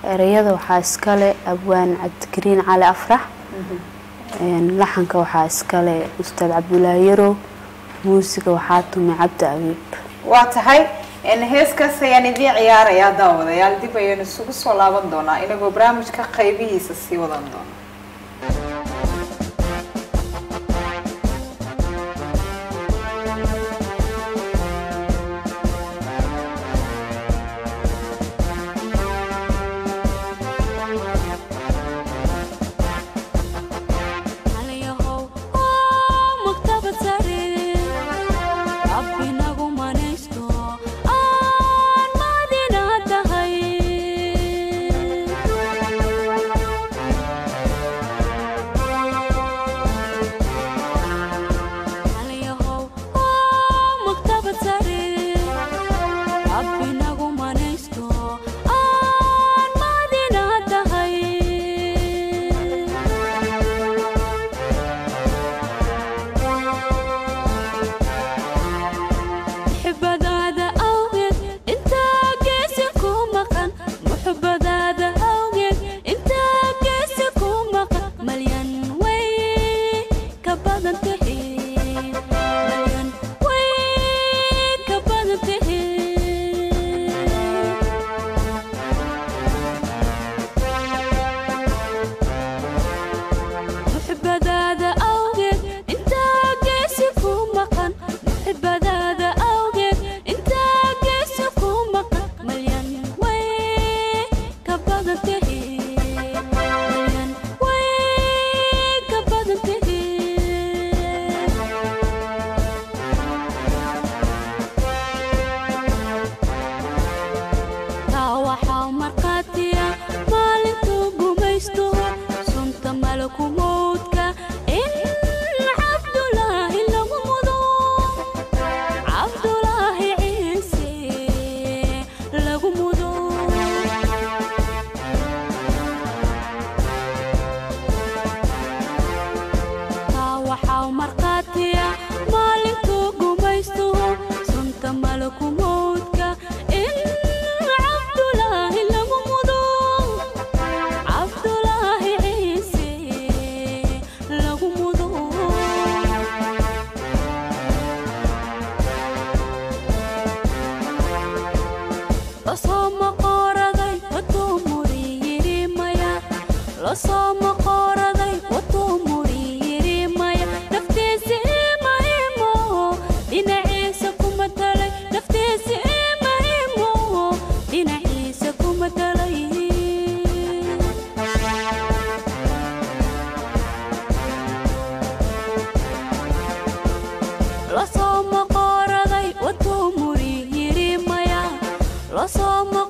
ereyada waxaa iskale abwaan cabdikariin cali afrax laxanka waxaa iskale ustaad cabdulaahi yarow muusiga waxaa tumay cabdi abiib waa tahay heeskaas ayaan idiin ciyaarayaa daawadayaal dib ayaynu isugu soo laaban doonaa inagoo barnaamijka qaybihiisa sii wadan doona lasoo maqooraday waduu muri yiri maya lasoo